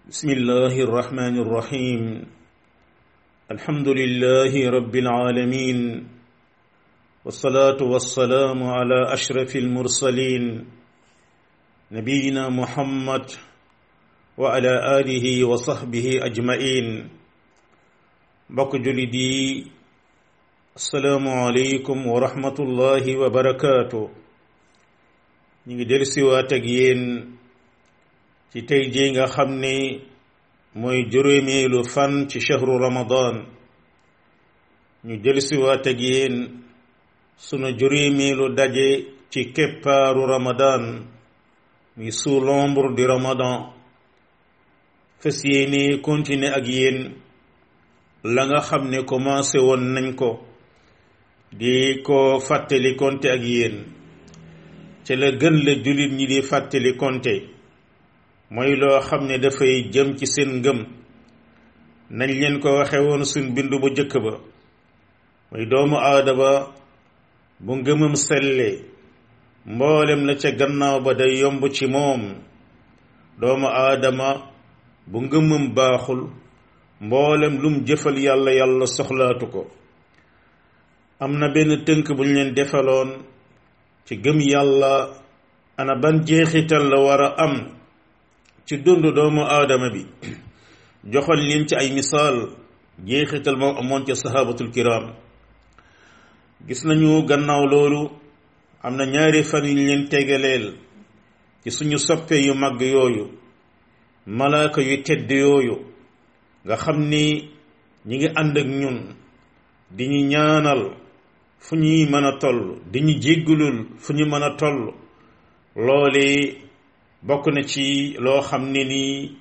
بسم الله الرحمن الرحيم الحمد لله رب العالمين والصلاة والسلام على أشرف المرسلين نبينا محمد وعلى آله وصحبه أجمعين بك جلدي السلام عليكم ورحمة الله وبركاته نيجي درسي واتقين ci tey jii nga xam ne mooy juróomeelu fan ci shahru ramadan ñu jëlsiwaat ak yéen sunu juróomeelu daje ci keppaaru ramadan muy sous l'ombre du ramadan fas yéene continuer ak yéen la nga xam ne commencé woon nañ ko di ko fàttali konte ak yéen ci la gën la jullit ñi di fàttali konte mooy loo xam ne dafay jëm ci seen ngëm nañ leen ko waxe woon suñ bindu bu jëkk ba mooy doomu aadama bu ngëmam selle mboolem la ca gannaaw ba day yomb ci moom doomu aadama bu ngëmam baaxul mboolem lum jëfal yàlla yàlla soxlaatu ko am na benn tënk bu ñu leen defaloon ci gëm yàlla ana ban jeexital la war a am ci dund doomu aadama bi joxoon leen ci ay misaal jeexital moom amoon ca sahabatul kiram gis nañu gannaaw loolu am na ñaari fan yu leen tegaleel ci suñu soppe yu mag yooyu malaaka yu tedd yooyu nga xam ni ñi ngi ànd ak ñun di ñu ñaanal fu ñuy mën a toll di ñu jéggulul fu ñu mën a toll loole bokk na ci loo xam ne ni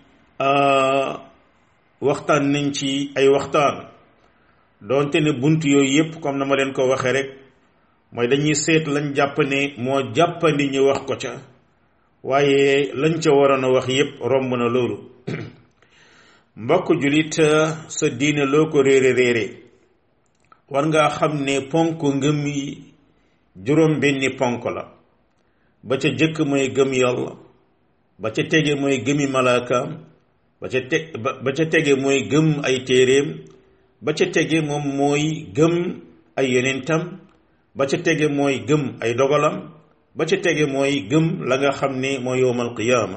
waxtaan nañ ci ay waxtaan doonte ne bunt yooyu yépp comme na ma leen ko waxee rek mooy dañuy seet lañ jàpp ne moo jàppandi ñu wax ko ca waaye lañ ca waroon a wax yépp romb na loolu mbokk julit sa diine loo ko réere réere war ngaa xam ne ponk ngëm yi juróom benni ponk la ba ca jëkk mooy gëm yàlla ba ca tege mooy gëmi malaakaam ba ca te ba ca tege mooy gëm ay téeréem ba ca tege moom mooy gëm ay yonentam ba ca tege mooy gëm ay dogalam ba ca tege mooy gëm la nga xam ne mooy yowmal qiyaama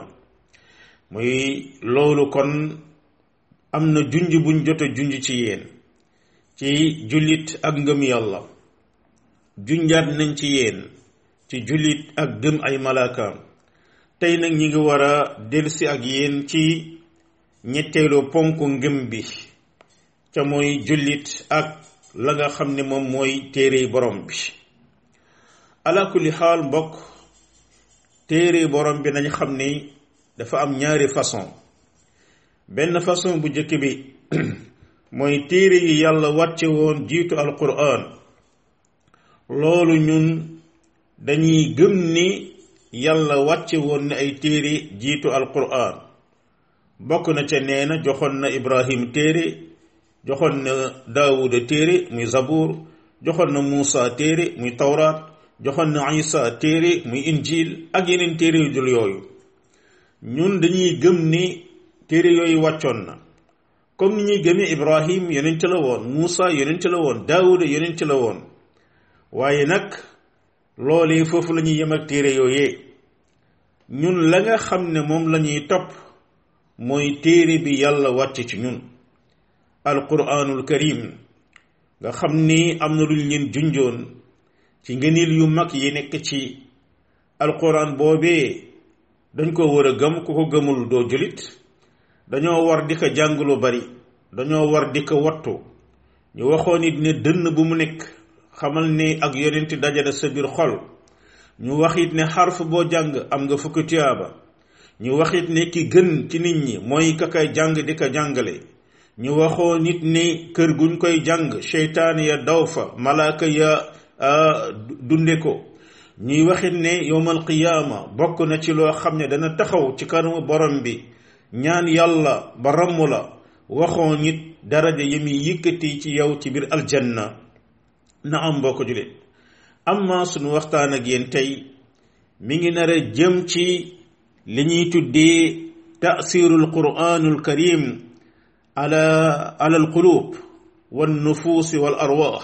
muy loolu kon am na junj buñ jot a junj ci yéen ci jullit ak ngëm yàlla junjaat nañ ci yéen ci jullit ak gëm ay malaakaam tey nag ñi ngi war a delsi ak yéen ci ñetteelu ponk ngëm bi ca mooy jullit ak la nga xam ne moom mooy téere borom bi ala kulli xaal mbokk téere borom bi nañ xam ni dafa am ñaari façon benn façon bu njëkk bi mooy téere yi yàlla wàcce woon jiitu alquran loolu ñun dañuy gëm ni yàlla wàcce woon na ay téere jiitu alquran bokk na ca nee na joxoon na ibrahim téere joxoon na daawuda téere muy zabuur joxoon na muusa téere muy tawraat joxoon na isa téere muy injil ak yeneen téere yu dul yooyu ñun dañuy gëm ni téere yooyu wàccoon na comme ni ñuy gëmee ibrahim yonent la woon muusa yonent la woon daawuda yonent la woon waaye nag loolee foofu la ñuy yem ak téere yooyee ñun la nga xam ne moom la ñuy topp mooy téere bi yàlla wàcce ci ñun alquranul karim nga xam ni am na lu ñu leen junjoon ci ngëneel yu mag yi nekk ci alquran boobee dañ ko war a gëm ku ko gëmul doo julit dañoo war di ko jàng lu bari dañoo war di ko wattu ñu waxoon it ne dënn bu mu nekk xamal ne ak yonent dajale sa biir xol ñu wax it ne xarf boo jàng am nga fukki tuyaaba ñu wax it ne ki gën ci nit ñi mooy ka koy jàng di ko jàngale ñu waxoo nit ne kër guñ koy jàng seytaan ya daw fa malaaka ya dunde ko ñuy waxit ne yowmal qiyaama bokk na ci loo xam ne dana taxaw ci kanamu borom bi ñaan yàlla ba ramm la waxoo nit daraja yi muy yëkkati ci yow ci biir aljanna na am mbokk julit amma sunu waxtaan ak yéen tey mi ngi nar a jëm ci li ñuy tuddee taasiru alquranu alkarim ala ala alqulub والنفوس والأرواح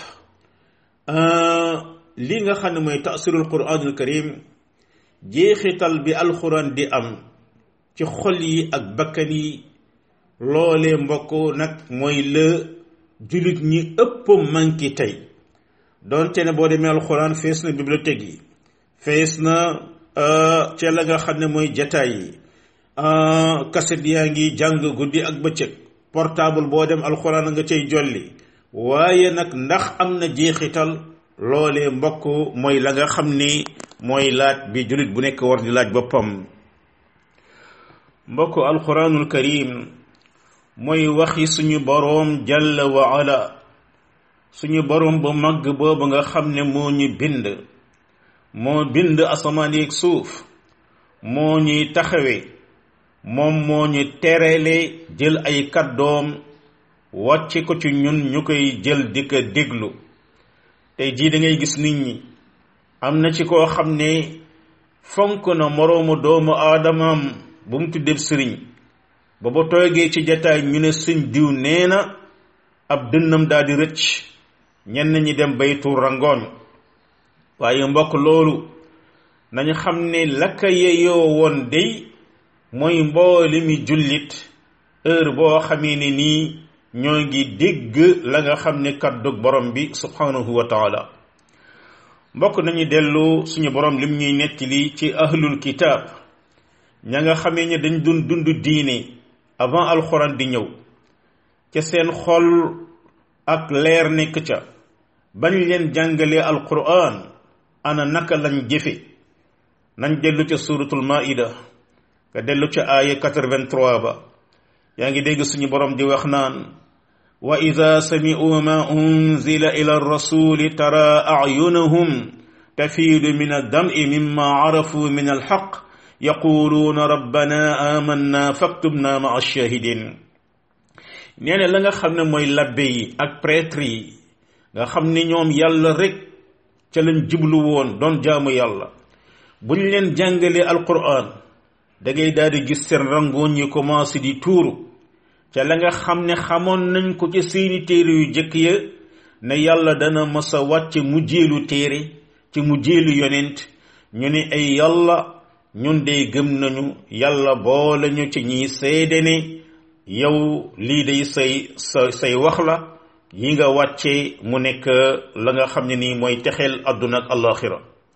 li nga xam ne mooy taasirul quraanul karim jeexital bi alxuraan di am ci xol yi ak bakkan yi loolee mbokk nag mooy la jullit ñi ëpp manki tey doonte ne boo demee alxuraan fees na bibliothèque yi fees na ca la nga xam ne mooy jataay yi kaset yaa ngi jàng guddi ak bëccëg portable boo dem alxuraan nga cay jolli waaye nag ndax am na jeexital loolee mbokk mooy la nga xam ni mooy laaj bi jullit bu nekk war di laaj boppam mbokk alquranul karim mooy waxi suñu boroom jalla wa ala suñu boroom bu màgg boobu nga xam ne moo ñu bind moo bind asamaan yeeg suuf moo ñuy taxawe moom moo ñu terele jël ay kàddoom wàcce ko ci ñun ñu koy jël di ko déglu tey jii da ngay gis nit ñi am na ci koo xam ne fonk na moroomu doomu aadamaam bu mu tuddee sëriñ ba ba toogee ci jataay ñu ne sëñ diw nee na ab dënnam daal di rëcc ñenn ñi dem bay tuur rangooñ waaye mbokk loolu nañu xam ne lakka yeyoo woon day mooy mbooli mi jullit heure boo xamee ne nii ñoo ngi dégg la nga xam ne kàddug borom bi subhanahu wa taala mbokk nañu dellu suñu borom lim ñuy nettali ci ahlul kitaab ña nga xamee ne dañ dun dund diine avant alxuraan di ñëw ca seen xol ak leer nekk ca bañ leen jàngalee alquran ana naka lañ jëfe nañ dellu ca suratul maida nga dellu ca aaya 83 ba yaa ngi dégg suñu borom di wax naan wa ida sami'u ma unzila ila rasuli tara a'yunahum tafiidu min ad-dam'i mimma arafu min al-haqq yaquluuna rabbana amanna faktubna ma'a ash-shahidin nee na la nga xam ne mooy labbe yi ak prêtre yi nga xam ne ñoom yàlla rek ca lañ jublu woon doon jaamu yàlla bu ñu leen jàngalee alquran da ngay daal di gis seen rangooñ yi commencé di tuuru ca la nga xam ne xamoon nañ ko ci seeni téere yu jëkk ya ne yàlla dana mës a wàcce mu jéelu téere ci mu jéelu yonent ñu ne ay yàlla ñun de gëm nañu yàlla boole ñu ci ñiy seede ne yow lii day say sa say wax la yi nga wàcce mu nekk la nga xam ne nii mooy texeel àdduna ak alaxira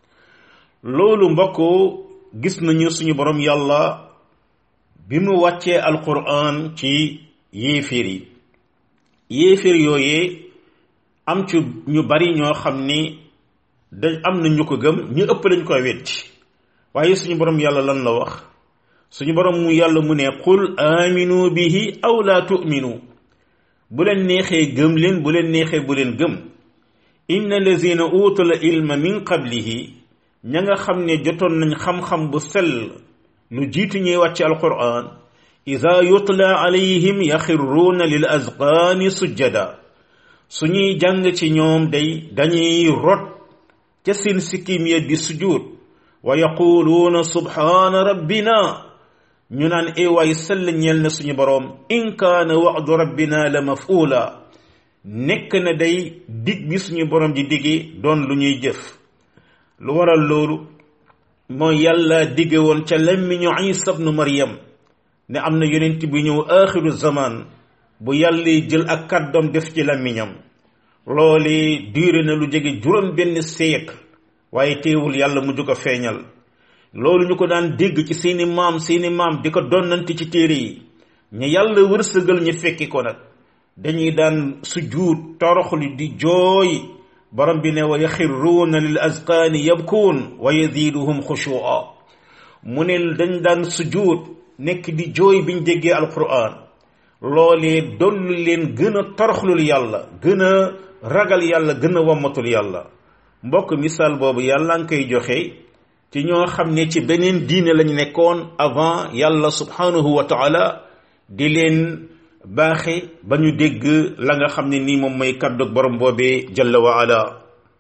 loolu mbokk gis nañu suñu borom yàlla bi mu wàccee alquran ci yéeféer yi yéeféer yooyee am ci ñu bari ñoo xam ni da am na ñu ko gëm ñu ëpp lañ koy wetti waaye suñu borom yàlla lan la wax suñu borom mu yàlla mu ne qul aminu bihi aw la tu'minu bu leen neexee gëm leen bu leen neexee bu leen gëm inna lazina utul ilma min qablihi ña nga xam ne jotoon nañ xam-xam bu sell lu jiitu ñuy wàcc alquran ida yutla alayhim yaxirruuna lil azqaani sujjada suñuy jàng ci ñoom day dañuy rot ca seen sikkim ya di sujud wa yaquluuna subhaana rabbina ñu naan ewaay sell ñeel na suñu boroom in kaana wa'du rabbina la mafuula nekk na day dig bi suñu boroom di digee doon lu ñuy jëf lu waral loolu mooy yàlla digge woon ca lemmiñu isa bnu maryam ne am na yonent bu ñëw axiru zaman bu yàlla jël ak kàddoom def ci lemmiñam loole duré na lu jege juróom benn siècle waaye teewul yàlla mujj ko feeñal loolu ñu ko daan dégg ci seeni maam seeni maam di ko donnante ci téere yi ñu yàlla wërsëgal ñu fekki ko nag dañuy daan sujjuut toroxlu di jooy borom bi ne wa yaxirruuna lil azqaani yabkuun wa yaziiduhum xushu'a mu ne dañ daan sujjuut nekk di jooy biñ déggee alquran loolee dollu leen gën a toroxlul yàlla gën a ragal yàlla gën a wammatul yàlla mbokk misaal boobu yàlla nga koy joxe ci ñoo xam ne ci beneen diine lañ nekkoon avant yàlla subhanahu wa taala di leen baaxe ba ñu dégg la nga xam ne nii moom mooy kàddug borom boobee jalla wa ala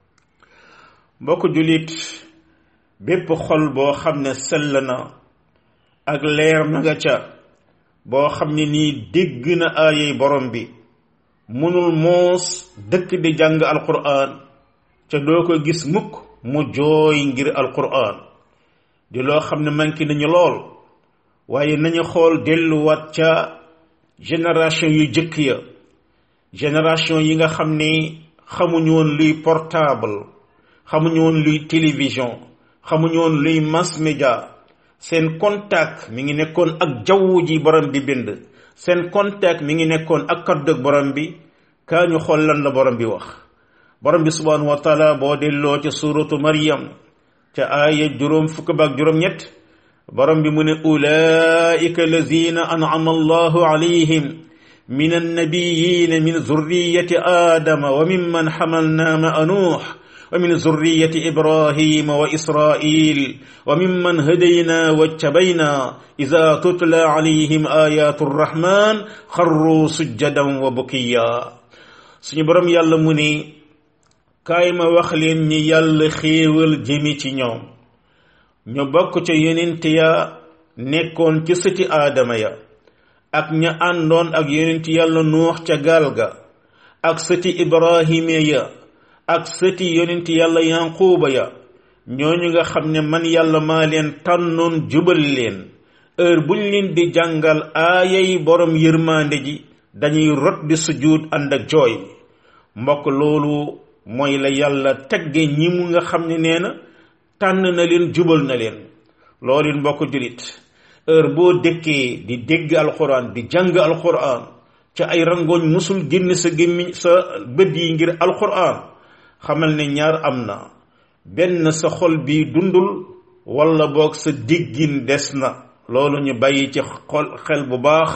mbokk julit bépp xol boo xam ne sell na ak leer ma nga ca boo xam ne nii dégg na aayey borom bi mënul moos dëkk di jàng alquran ca doo ko gis mukk mu jooy ngir alquran di loo xam ne manqué nañu lool waaye nañu xool delluwaat ca génération yu jëkk ya génération yi nga xam ne xamuñu woon luy portable xamuñu woon luy télévision xamuñu woon luy mass média seen contact mi ngi nekkoon ak jaww ji borom bi bind seen contact mi ngi nekkoon ak kaddug borom bi kaa ñu xool lan la borom bi wax borom bi subhanahu wa taala boo delloo ca suratu maryam ca aaya juróom fukk baak juróom ñett borom bi mu ne ulaika allazina an'ama allahu alayhim min annabiyin min zurriyati adama wa mimman hamalna ma'a nuh ومن ذرية إبراهيم وإسرائيل وممن هدينا واجتبينا إذا تتلى عليهم آيات الرحمن خروا سجدا وبكيا suñu borom yàlla mu ni kaay ma wax leen ñi yàlla xéewal jëmi ci ñoom ñu bokk ca yonent ya nekkoon ci sëti aadama ya ak ña àndoon ak yonent yàlla nuux ca gaal ga ak sëti ibrahima ya ak sëti yonent yàlla yanquuba ya ñooñu nga xam ne man yàlla maa leen tànnoon jubal leen heure buñ leen di jàngal aayay borom yërmande ji dañuy rot di sujud ànd ak jooy mbokk loolu mooy la yàlla tegge ñi mu nga xam ne nee na tànn na leen jubal na leen loolu mbokk julit heure boo dëkkee di dégg alquran di jàng alquran ca ay rangooñ musul génn sa gémmiñ sa bët yi ngir alquran xamal ne ñaar am na benn sa xol bi dundul wala boog sa diggin des na loolu ñu bàyyi ci xol xel bu baax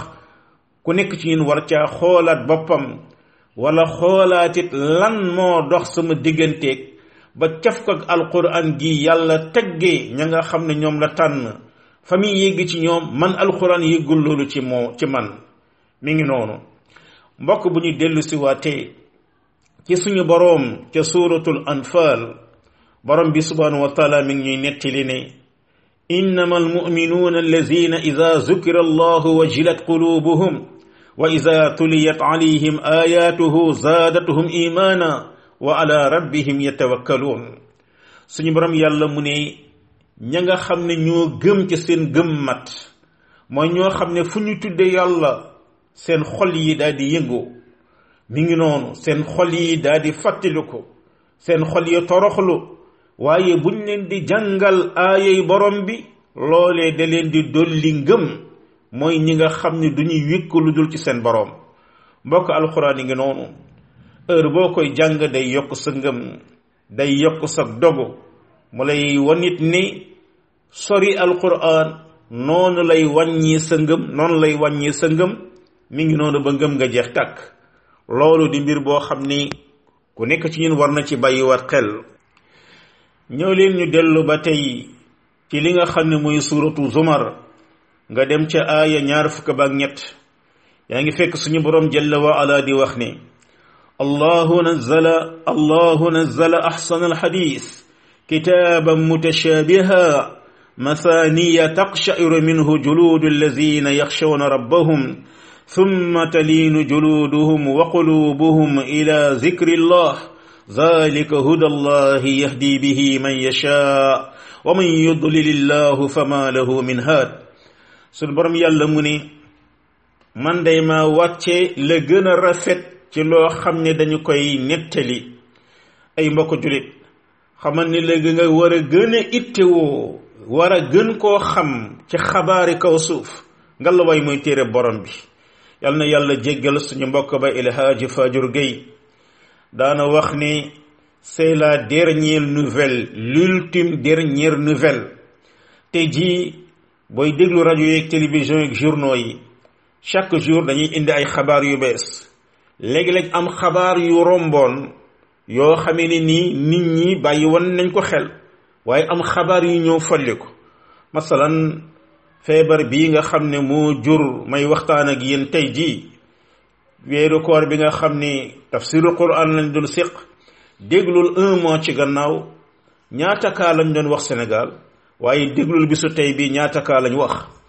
ku nekk ci ñun war caa xoolaat boppam wala xoolaatit lan moo dox sama digganteeg ba caf ko ak alquran gi yàlla teggee ña nga xam ne ñoom la tànn fa muy yégg ci ñoom man alquran yéggul loolu ci moo ci man mi ngi noonu mbokk bu ñu dellu si waatee ci suñu boroom ca suuratul anfal borom bi subhanahu wa taala mi ngi ñuy nettali ne innama almuminuuna allazina ida zukira allahu wajilat qulubuhum wa ida tuliyat alayhim ayatuhu zaadatuhum imana wa ala rabbihim yatawakkaluun suñu borom yàlla mu ne ña nga xam ne ñoo gëm ci seen gëm mat mooy ñoo xam ne fu ñu tudde yàlla seen xol yi daal di yëngu mi ngi noonu seen xol yi daal di fàttaliku seen xol yi toroxlu waaye buñ leen di jàngal aayay borom bi loolee da leen di dolli ngëm mooy ñi nga xam ne du ñuy wékk lu dul ci seen borom mbokk alxuraan yi ngi noonu heure boo koy jàng day yokk sa ngëm day yokk sa dogu mu lay wanit ni sori alxuraan noonu lay wàññi sa ngëm noonu lay wàññi sa ngëm mi ngi noonu ba ngëm nga jeex tàkk loolu di mbir boo xam ni ku nekk ci ñun war na ci bàyyiwaat xel ñëw leen ñu dellu ba tey ci li nga xam ne muy suuratu zumar nga dem ca aaya ñaar fukk ba ak ñett yaa ngi fekk suñu borom jalla wa ala di wax ni allahu nazzala allahu nazzala ahsana alxadis kitaaban mutashabiha مثانية تقشعر منه جلود الذين يخشون ربهم ثم تلين جلودهم وقلوبهم إلى ذكر الله ذلك هدى الله يهدي به من يشاء ومن يضلل الله فما له من هاد sun borom yàlla mu ni man day ma wàcce la gën a rafet ci loo xam ne dañu koy nettali ay mbokk julit xamal ni léegi nga war a gën a ittewoo war a gën koo xam ci xabaari kaw suuf nga la way muy téere borom bi yal na yàlla jéggal suñu mbokk ba ilhaaji Fajur Gueye daana wax ni c'est la dernière nouvelle l'ultime dernière nouvelle te jii booy déglu rajo yeeg télévision yeeg journaux yi chaque jour dañuy indi ay xabaar yu bees léegi-léeg am xabaar yu romboon yoo xamee ne nii nit ñi bàyyi woon nañ ko xel waaye am xabaar yu ñëw folli ko masalan feebar bii nga xam ne moo jur may waxtaan ak yéen tey jii weeru koor bi nga xam ni tafsirul quran lañ doon séq déglul un mois ci gannaaw ñaata kaa lañ doon wax Sénégal waaye déglul bisu tey bi ñaata kaa lañ wax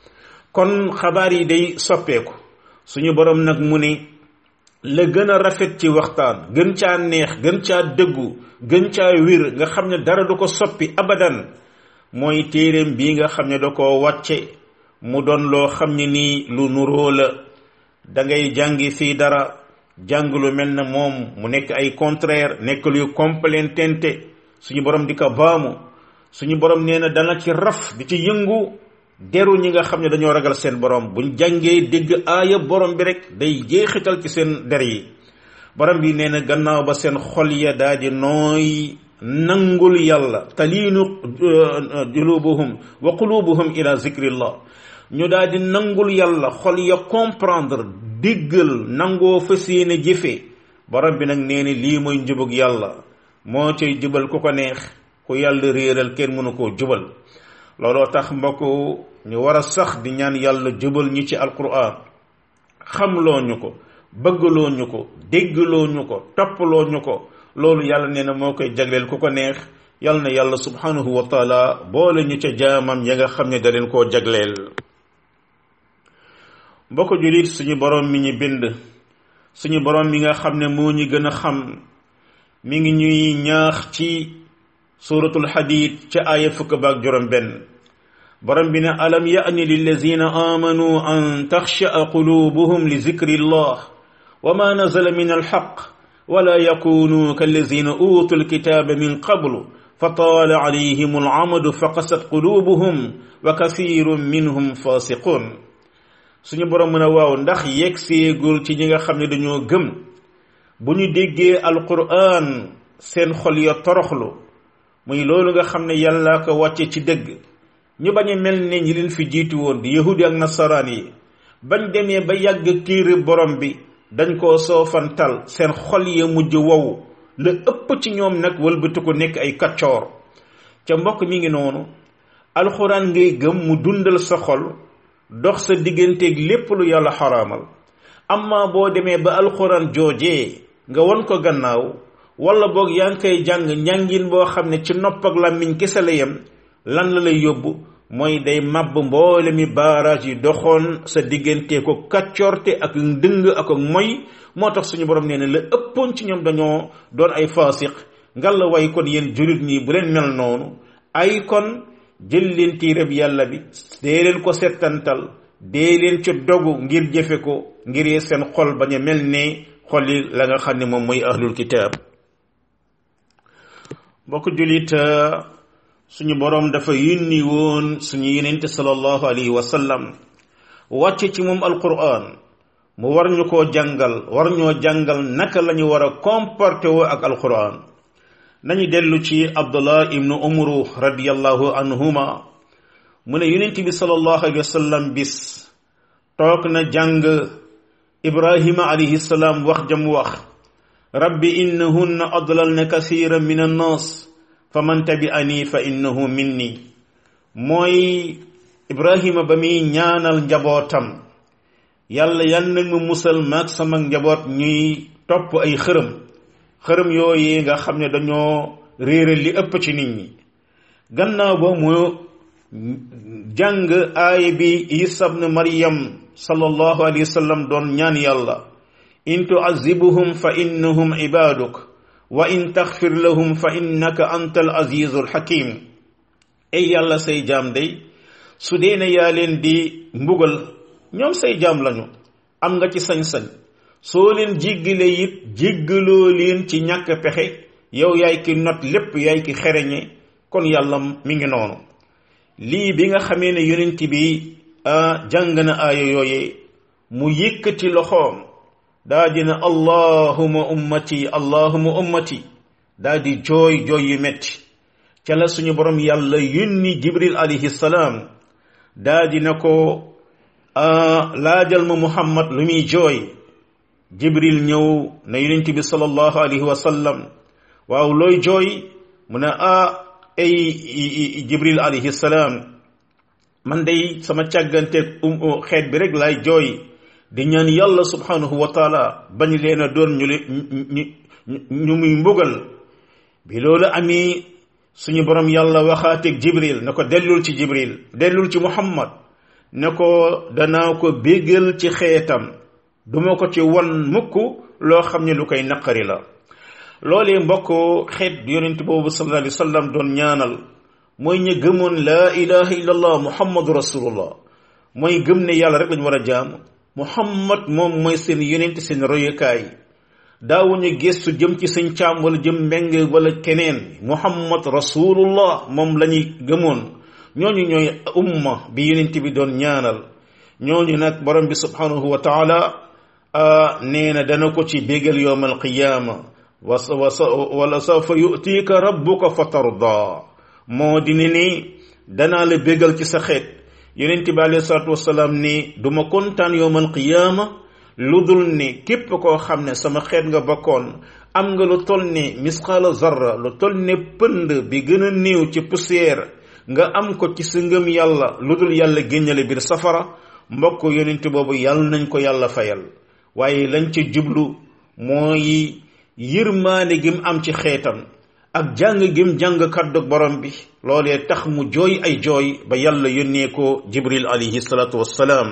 kon xabaar yi day soppeeku suñu borom nag mu ne la gën a rafet ci waxtaan gën caa neex gën caa dëggu gën caa wir nga xam ne dara du ko soppi abadan mooy téeréem bii nga xam ne da koo wàcce mu doon loo xam ne nii lu nuroo la da ngay jàngi fii dara jàng lu mel na moom mu nekk ay contraire nekk luy complétente suñu borom di ko baamu suñu borom nee na dana ci raf di ci yëngu deru ñi nga xam ne dañoo ragal seen borom buñ jàngee dégg aaya borom bi rek day jeexital ci seen der yi borom bi nee na gannaaw ba seen xol ya daa di nooy nangul yàlla taliinu julubuhum wa qulubuhum ila zikrillah ñu daa di nangul yàlla xol ya comprendre diggal nangoo fas yéene jëfe borom bi nag nee na lii mooy njubug yàlla moo cay jubal ku ko neex ku yàlla réeral kenn mënu koo jubal looloo tax mbokk ñu war a sax di ñaan yàlla jubal ñi ci alquran xamloo ñu ko bëggloo ñu ko déggloo ñu ko toppaloo ñu ko loolu yàlla nee na moo koy jagleel ku ko neex yàlla na yàlla subhanahu wa taala boole ñu ca jaamam ya nga xam ne da leen koo jagleel mbokk julit suñu borom mi ñu bind suñu borom mi nga xam ne moo ñu gën a xam mi ngi ñuy ñaax ci suratul hadid ca aaya fukk baak juróom benn borom bi ne alam ya'ni lillazina amanu an taxsha'a qulubuhum li zikri llah wa ma nazala min alxaq wala yakunu kallazina utu alkitaba min qablu فطال عليهم العمد فقست قلوبهم وكثير منهم فاسقون suñu borom mën a waaw ndax yegg seegul ci ñi nga xam ne dañoo gëm bu ñu déggee alquran seen xol ya toroxlu muy loolu nga xam ne yàlla ko wàcce ci dëgg ñu bañ a mel ne ñi leen fi jiitu woon di yahudi ak nasaraan yi bañ demee ba yàgg téere borom bi dañ koo soofantal seen xol ya mujj wow la ëpp ci ñoom nag wëlbatu ko nekk ay kaccoor ca mbokk mi ngi noonu alxuraan ngay gëm mu dundal sa xol dox sa digganteeg lépp lu yàlla xaraamal amma boo demee ba alxuraan joojee nga won ko gannaaw wala boog yaa ngi koy jàng njàngin boo xam ne ci nopp ak làmmiñ kese la yem lan la lay yóbbu mooy day màbb mboole mi baaraaj yi doxoon sa diggante ko kaccoorte ak ndëng ak ak moy moo tax suñu borom nee na la ëppoon ci ñoom dañoo doon ay faasiq ngal la way kon yéen julit ñi bu leen mel noonu ay kon jël leen tiirab yàlla bi dee leen ko settantal dee leen ci dogu ngir jëfe ko ngir seen xol bañ a mel ne xol yi la nga xam ne moom mooy ahlul kitaab mbokk julit suñu borom dafa yónni woon suñu yenente sallallahu alayhi wa sallam wàcce ci moom alquran mu war ñu koo jàngal war ñoo jàngal naka la ñu war a comporté woo ak alquran nañu dellu ci abdullah ibnu umru radiallahu anhuma mu ne yonent bi sallallahu alayhi wa sallam bis toog na jàng ibrahima alayhi salaam wax jam wax rabbi innahunna adlalna kasiran min annas fa man tabi'ani fa innahu minni mooy ibrahima ba muy ñaanal njabootam yàlla yan nag mu musal maag sama njaboot ñuy topp ay xërëm xërëm yooyu nga xam ne dañoo réere li ëpp ci nit ñi gannaaw ba mu jàng aaya bi isa ibn maryam sallallahu alayhi wa sallam doon ñaan yàlla in tuazibuhum fa innahum ibaduk wa in taxfir lahum fa innaka anta al azizul hakim ay yàlla say jaam day su dee ne yaa leen di mbugal ñoom say jaam lañu am nga ci sañ-sañ soo leen jéggale it jéggaloo leen ci ñàkk pexe yow yaay ki not lépp yaay ki xereñe kon yàlla mi ngi noonu lii bi nga xamee ne yonent bi jàng na aaya yooye mu yëkkati loxoom daa dina allahuma ummati allahuma ummati daa di jooy jooy yu metti ca la suñu borom yàlla yónni jibril alayhi salaam daa dina ko laajal ma muhammad lu muy jooy jibril ñëw na yonent bi sallallahu alayhi wa sallam waaw looy jooy mu ne ah ay jibril alayhi salaam man day sama càgganteeg um xeet bi rek laay jooy di ñaan yàlla subhanahu wa taala bañ leen a doon ñu ñu ñu muy mbugal bi loolu amee suñu borom yàlla waxaateeg jibril na ko dellul ci jibril dellul ci muhammad ne ko danaa ko béggal ci xeetam duma ko ci won mukk loo xam ne lu koy naqari la loolee mbokk xeet yonent boobu sallallahu alayhi wa sallam doon ñaanal mooy ñu gëmoon laa ilaha illallah muhammadu rasulullah mooy gëm ne yàlla rek lañu war a jaamu muhammad moom mooy seen yonent seen royukaay daawuñu gestu jëm ci sëñ caam wala jëm mbeng wala keneen muhammad rasulullah moom la ñuy gëmoon ñooñu ñooy umma bi yonent bi doon ñaanal ñooñu nag borom bi subhanahu wa taala nee na dana ko ci bégal yowm alqiyaama wala sawfa yu'tika rabbuka fa tarda moo di ne ni danaa la bégal ci sa xeet yonent bi alayhi salaatu wasalaam ni duma kontaan yowm alqiyaama lu dul ne képp koo xam ne sama xeet nga bokkoon am nga lu toll ne misqaala zarra lu toll ne pënd bi gën a néew ci poussière nga am ko ci sa ngëm yàlla lu dul yàlla génnale biir safara mbokk yonent boobu yàlla nañ ko yàlla fayal waaye lañ ca jublu mooy yërmaane gim am ci xeetam ak jàng gim jàng kàddu borom bi loolee tax mu jooy ay jooy ba yàlla yónnee ko jibril alayhi salaatu wassalaam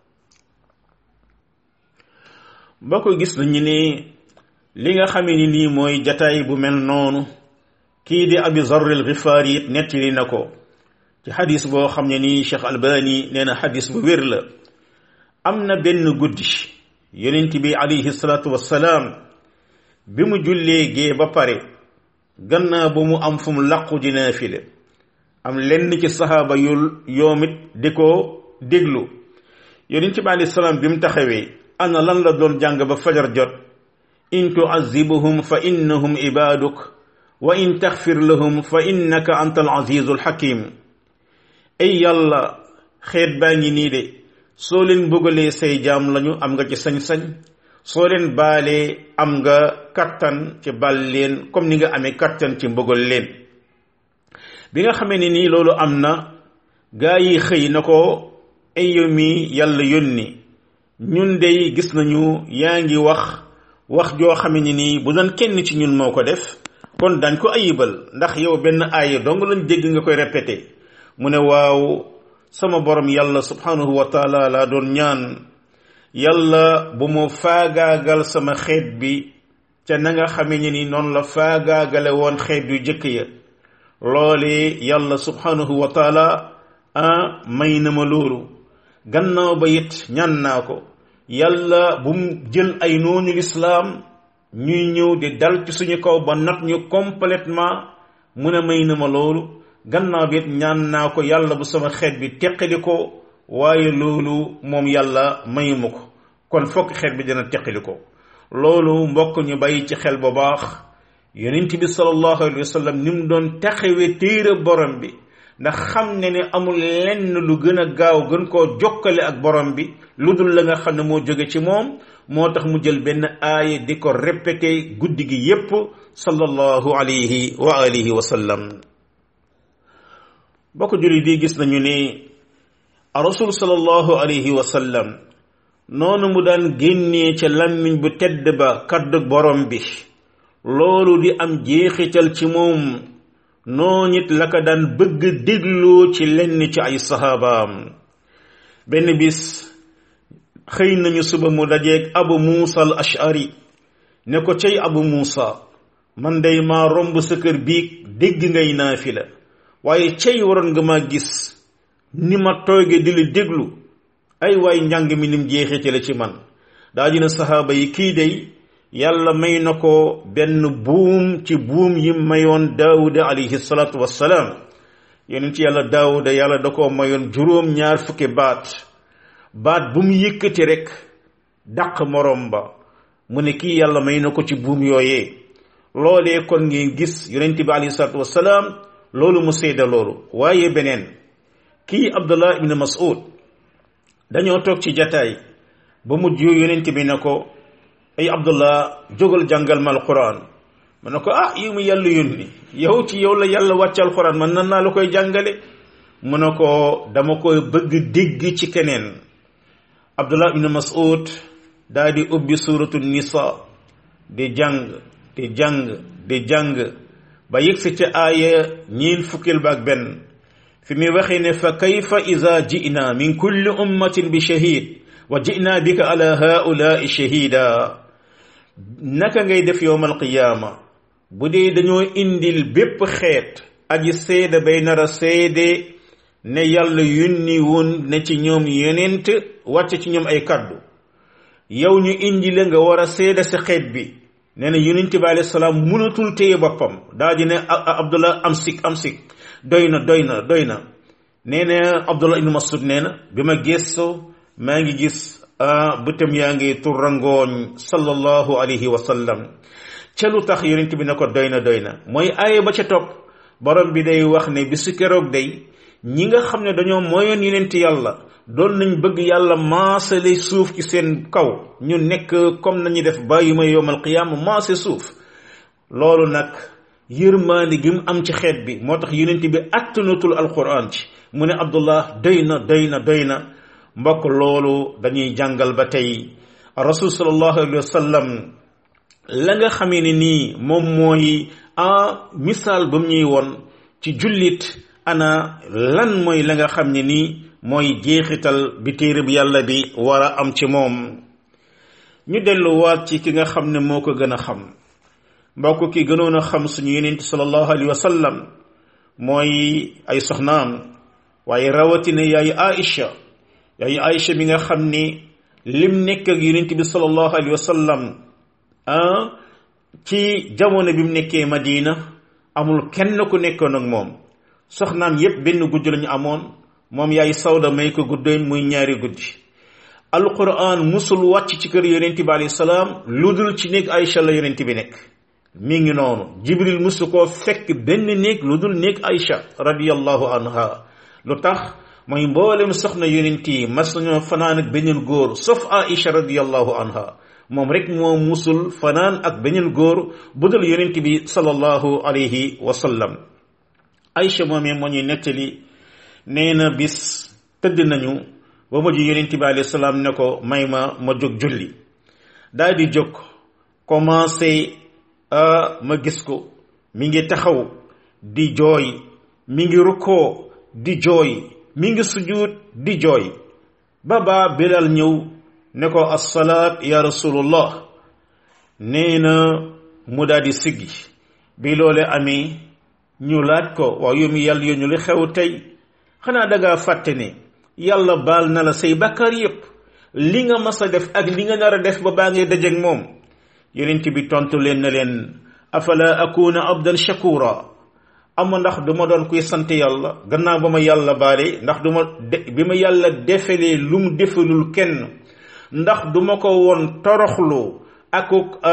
ba ko gis nañu ne li nga xamee ni nii mooy jataay bu mel noonu kii di abi zarril xifaari it nettali na ko ci xadis boo xam ne nii cheikh albani nee na xadis bu wér la am na benn guddi yonent bi alayhi salaatu wassalaam bi mu jullee gee ba pare gannaaw ba mu am fu mu làqu di naafile am lenn ci saxaaba yu yoomit di ko déglu yonent bi alayhi salaam bi mu taxawee ana lan la doon jàng ba fajar jot in tuazibuhum fa innahum ibaaduk wa in taxfir lahum fa innaka anta al azizu al hakim ay yàlla xeet baa ngi nii de soo leen bëggalee say jaam lañu am nga ci sañ-sañ soo leen baalee am nga kattan ci bal leen comme ni nga amee kattan ci mbëggal leen bi nga xamee ne nii loolu am na gaa yi xëy na ko ay yow mi yàlla yónni ñun dey gis nañu yaa ngi wax wax joo xame ni nii bu doon kenn ci ñun moo ko def kon dañ ko ayibal ndax yow benn aaya dong lañ dégg nga koy répété mu ne waaw sama borom yàlla subhanahu wa taala laa doon ñaan yàlla bu mu faagaagal sama xeet bi ca na nga xame ni ni noonu la faagaagale woon xeet yu jëkk ya loole yàlla subhanahu wa taala ah may na ma loolu gannaaw ba it ñaan naa ko yàlla bu mu jël ay noonu lislaam ñuy ñëw di dal ci suñu kaw ba not ñu complètement mu ne may na ma loolu gannaaw bi it ñaan naa ko yàlla bu sama xeet bi teqali ko waaye loolu moom yàlla mayuma ko kon fokk xeet bi dina teqali ko loolu mbokk ñu bàyyi ci xel bu baax yonent bi sallallahu alayhi wa sallam ni mu doon taxawee téere borom bi ndax xam ne ne amul lenn lu gën a gaaw gën koo jokkale ak borom bi lu dul la nga xam ne moo jóge ci moom moo tax mu jël benn aaya di ko répété guddi gi yépp sallallahu alayhi wa alihi wa sallam bokk julli di gis nañu ne rasul sallallahu alayhi wa sallam noonu mu daan génnee ca làmmiñ bu tedd ba kaddu borom bi loolu di am jeexital ci moom noo nit la ko daan bëgg dégloo ci lenn ci ay sahabaam benn bis xëy nañu suba mu dajeeg abu muusa al ashari ne ko cay abu muusa man day maa romb sa kër biig dégg ngay naafila waaye cay waroon nga ma gis ni ma tooge di la déglu ay waay njàng mi nim jeexitale ci man daa dina sahaaba yi kii day yàlla may na ko benn buum ci buum yi mayoon daawuda alayhi salaatu wassalaam yonent yàlla daawuda yàlla da ko mayoon juróom ñaar fukki baat baat bu mu yëkkati rek dàq morom ba mu ne kii yàlla may na ko ci buum yooyee loolee kon ngeen gis yonent bi alayhi salaatu wassalaam loolu mu seeda loolu waaye beneen kii abdullah ibn mas'ud dañoo toog ci jataay ba mujj yonent bi ne ko ay abdullah jógal jàngal ma alquran ma ne ko ah yi mu yàlla yónni yow ci yow la yàlla wàcc alquran man nan naa la koy jàngale mu ne ko dama koy bëgg dégg ci keneen abdullah ibn mas'ud daa di ubbi suratu nisa di jàng di jàng di jàng ba yëgsi ca aaya ñiin fukkil ba ak benn fi muy waxee ne fa kayfa ida jina min kulli ummatin bi shahid wa jina bika ala haulai shahida naka ngay def yowm alqiyaama bu dee dañoo indil bépp xeet aji seede bay nar a seede ne yàlla yónni woon ne ci ñoom yonent wàcce ci ñoom ay kaddu yow ñu indi la nga war a seede sa xeet bi nee na yonent bi alayhi salaam mënatul téye boppam daa di ne abdullah am sik am sik doy na doy na doy na nee na abdullah ibnu masud nee na bi ma gëstoo maa ngi gis bëtam yaa ngi turrangooñ sallallahu alayhi wa sallam ca lu tax yonent bi ne ko doy na doy na mooy aaye ba ca topp borom bi day wax ne bisu keroog day ñi nga xam ne dañoo mooyoon yonent yàlla doon nañ bëgg yàlla maasale suuf ci seen kaw ñu nekk comme nañu def bàyyi ma yowmal qiyaama maase suuf loolu nag yërmaande gi mu am ci xeet bi moo tax yonent bi attanatul alquran ci mu ne abdullah doy na doy na doy na mbokk loolu dañuy jàngal ba tey rasul sallallahu alayhi wa sallam la nga xamee ne nii moom mooy a misaal ba mu ñuy woon ci jullit ana lan mooy la nga xam ne nii mooy jeexital bi téere bi yàlla bi war a am ci moom ñu delluwaat ci ki nga xam ne moo ko gën a xam mbokk ki gënoon a xam suñu yonent sallallahu alayhi wa sallam mooy ay soxnaam waaye rawatina yaay Aïcha yaay Aïcha mi nga xam ni lim nekk ak yonent bi sallallahu alayhi wa sallam ah ci jamono bi mu nekkee Madina amul kenn ku nekkoon ak moom soxnaam yépp benn guddi lañu amoon moom yaay Sawda may ko guddoon muy ñaari guddi alquran musul wàcc ci kër yonent bi alayhi salaam lu dul ci néeg Aïcha la yonent bi nekk mi ngi noonu jibril musu koo fekk benn néeg lu dul néeg Aïcha radiyallahu anha lu tax mooy mboolem soxna yonent yi mas nañoo fanaan ak beneen góor sauf Aïcha radiyallahu anha moom rek moo musul fanaan ak beneen góor bu dul yonent bi sallallahu alayhi wa sallam Aïcha moomee moo ñuy nettali nee na bis tëdd nañu ba mujj yonent bi alayhi salaam ne ko may ma ma jóg julli daal di jóg commencé ma gis ko mi ngi taxaw di jooy mi ngi rukkoo di jooy mi ngi sujud di jooy ba baa Bilal ñëw ne ko assalaat ya rasulullah nee na mu daal di siggi bi loole amee ñu laaj ko waaw yow mi yàlla yónni li xew tey xanaa dangaa fàtte ne yàlla baal na la say bakkaar yépp li nga mas a def ak li nga nar a def ba baa ngay dajeeg moom yonent bi tontu leen na leen afala akuna abdan shakura ama ndax du ma doon kuy sant yàlla gannaaw ba ma yàlla baale ndax du ma de bi ma yàlla defelee lu mu defalul kenn ndax du ma ko woon toroxlu ak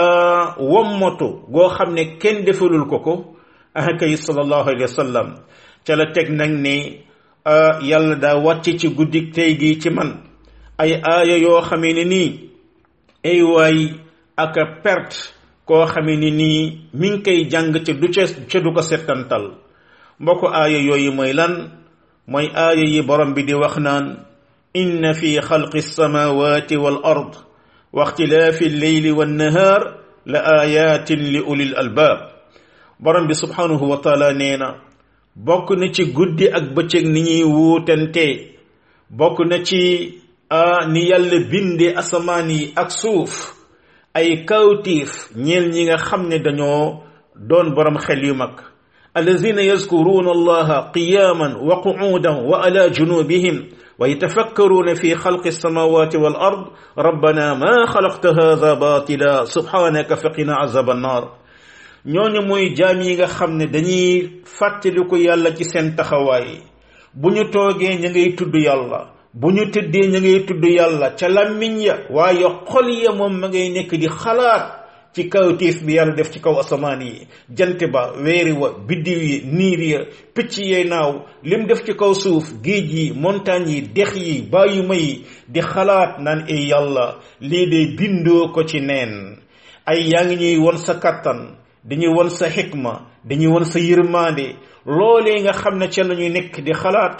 wommatu goo xam ne kenn defalul ko ko ah kay sallallahu alayhi wa sallam ca la teg nag ne yàlla daa wàcce ci guddik tey gi ci man ay aaya yoo xamee ne nii ay waay ak perte koo xamee ni nii mi ngi koy jàng ca du ca ca du ko settantal mbokk aaya yooyu mooy lan mooy aaya yi borom bi di wax naan inna fi xalqi alsamawati wal ard wa ixtilaafi alleyli wannahaar la ayatin li ulil albaab borom bi subhanahu wa taala nee na bokk na ci guddi ak bëccëg ni ñuy wuutante bokk na ci ni yàlla binde asamaan yi ak suuf ay kawtiif ñeel ñi nga xam ne dañoo doon borom xel yu mag allazina yazkuruna allaha qiyaman wa qu'udan wa ala junubihim wa yatafakkaruna fi xalqi alsamawati wal ard rabbana ma xalaqta hadha batila subhanaka faqina azab annar ñooñu mooy jaam yi nga xam ne dañuy fàttaliku yàlla ci seen taxawaay bu ñu toogee ña ngay tudd yàlla bu ñu tëddee ña ngay tudd yàlla ca làmmiñ ya waaye xol ya moom ma ngay nekk di xalaat ci kawtiif bi yàlla def ci kaw asamaan yi jant ba weeri wa biddiw yi niir ya picc yee naaw lim def ci kaw suuf géej yi montagne yi dex yi bàyyuma yi di xalaat naan ay yàlla lii de bindoo ko ci neen ay yaa ngi ñuy won sa kattan dañuy won sa xikma dañuy won sa yërmaande loolee nga xam ne ca la ñuy nekk di xalaat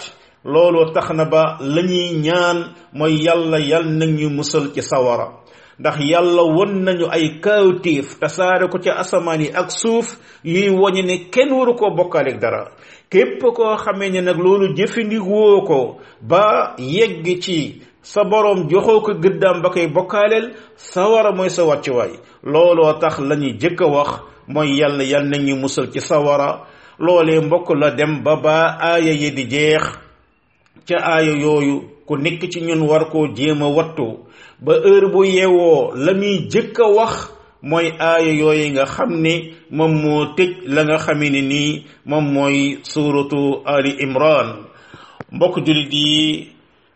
loolu tax na ba la ñuy ñaan mooy yàlla yal nag ñu musal ci sawara ndax yàlla won nañu ay kaawtiif tasaare ko ci asamaan yi ak suuf yuy woñe ne kenn waru koo bokkaaleeg dara képp koo xamee ne nag loolu jëfandikoo ko ba yegg ci sa boroom joxoo ko gëddaam ba koy bokkaaleel sawara mooy sa wàccuwaay looloo tax la ñuy jëkk a wax mooy yàlla yal nañu musal ci sawara loolee mbokk la dem ba ba aaya yi di jeex ca aaya yooyu ku nekk ci ñun war koo jéem a wattu ba heure bu yeewoo la muy jëkk a wax mooy aaya yooyu nga xam ne moom moo tëj la nga xamee ne nii moom mooy suuratu ali imran mbokk jullit yi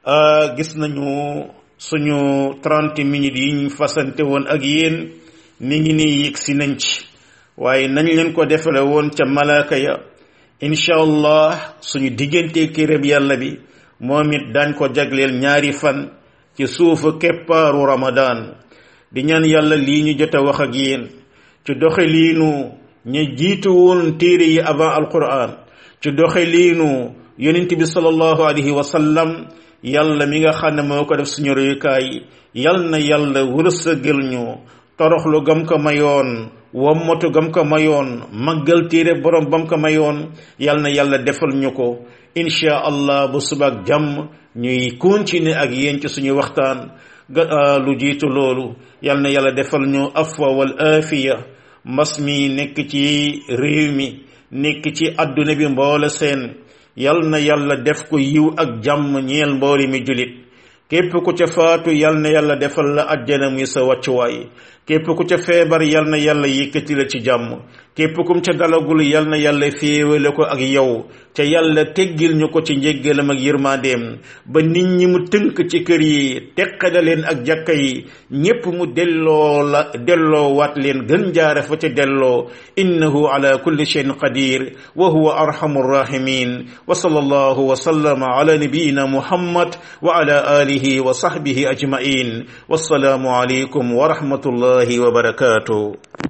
gis nañu suñu trente minutes yi ñu fasante woon ak yéen mi ngi nii yëg si nañ ci waaye nañ leen ko defale woon ca malaaka ya incha allah suñu diggante kéréb yàlla bi moom it daañ ko jagleel ñaari fan ci suufu keppaaru ramadan di ñaan yàlla lii ñu jot a wax ak yéen ci doxe liinu ñu jiitu woon téere yi avant alquran ci doxe liinu yonent bi sallallahu alayhi wa sallam yàlla mi nga xam ne moo ko def suñu royukaay yal na yàlla wërsëgal ñu toroxlu gam ko mayoon wommatu gam ko mayoon màggal téere borom bam ko mayoon yal na yàlla defal ñu ko insha allah bu subaak jàmm ñuy continuer ak yéen ci suñu waxtaan lu jiitu loolu yal na yàlla defal ñu afwa wal afiya mbas mi nekk ci réew mi nekk ci adduna bi mboole seen yal na yàlla def ko yiw ak jàmm ñeel mbooli mi julit képp ku ca faatu yal na yàlla defal la ajjana muy sa wàccuwaay képp ku ca feebar yal na yàlla yëkkati la ci jàmm képp kum ca dalagul yal na yàlla féewale ko ak yow ca yàlla teggil ñu ko ci njéggalam ak yërmandeem ba nit ñi mu tënk ci kër yi teqale leen ak jàkka yi ñépp mu delloo la delloo waat leen gën jaare fa ca delloo innahu ala kulli shay'in qadir wa huwa arhamur rahimin wa sallallahu wa sallama ala nabiyyina muhammad wa ala alihi wa sahbihi ajma'in wassalaamu alaykum wa rahmatullahi wa barakatuh